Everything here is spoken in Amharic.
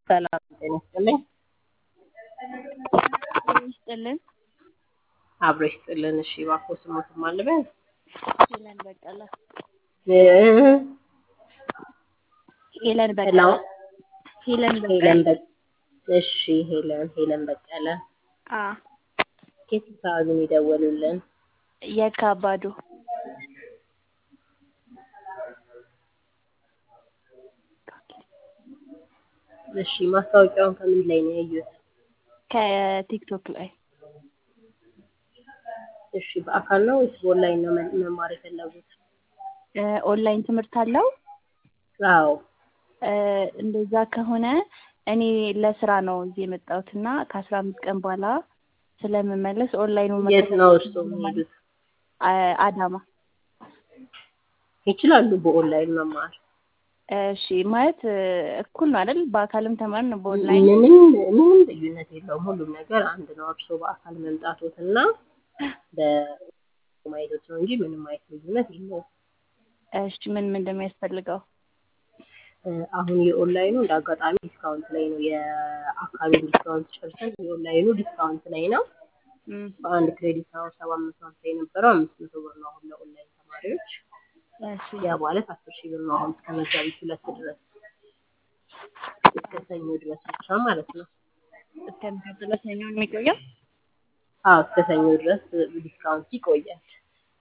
ሰላም ጤና ይስጥልኝ። ይስጥልን። አብሮ ይስጥልን። እሺ እባክዎ ስሞትን ማን ልበል? ሄለን በቀለ እ ሄለን በቀለ ሄሎ ሄለን በቀለ ሄለን በ እሺ ሄለን ሄለን በቀለ አ ከየት አካባቢ ነው የደወሉልን? የካባዱ እሺ ማስታወቂያውን ከምን ላይ ነው ያዩት? ከቲክቶክ ላይ እሺ በአካል ነው ወይስ በኦንላይን ነው መ- መማር የፈለጉት? እ ኦንላይን ትምህርት አለው። አዎ እ እንደዛ ከሆነ እኔ ለስራ ነው እዚህ የመጣሁት እና ከአስራ አምስት ቀን በኋላ ስለምመለስ ኦንላይኑ የት ነው እርስዎ የሚሄዱት? አዳማ። ይችላሉ በኦንላይን መማር እሺ ማለት እ እኩል ነው አይደል? በአካልም ተማርን በኦንላይን ምንም ምንም ልዩነት የለውም። ሁሉም ነገር አንድ ነው። እርስዎ በአካል መምጣቶት እና በማየቶት ነው እንጂ ምንም አይነት ልዩነት የለውም። እሺ ምን ምን እንደሚያስፈልገው? እ አሁን የኦንላይኑ እንደ አጋጣሚ ዲስካውንት ላይ ነው። የአካባቢ ዲስካውንት ጨርሰን የኦንላይኑ ዲስካውንት ላይ ነው። እም፣ በአንድ ክሬዲት አወር ሰባት መቶ ሀምሳ የነበረው አምስት መቶ ብር ነው አሁን ለኦንላይን ተማሪዎች። እሺ ያ ማለት አስር ሺህ ብር ነው አሁን እስከ መጋቢት ሁለት ድረስ እስከ ሰኞ ድረስ ብቻ ማለት ነው። እስከሚቀጥለው ሰኞ ነው የሚቆየው? አዎ እስከ ሰኞ ድረስ ዲስካውንት ይቆያል።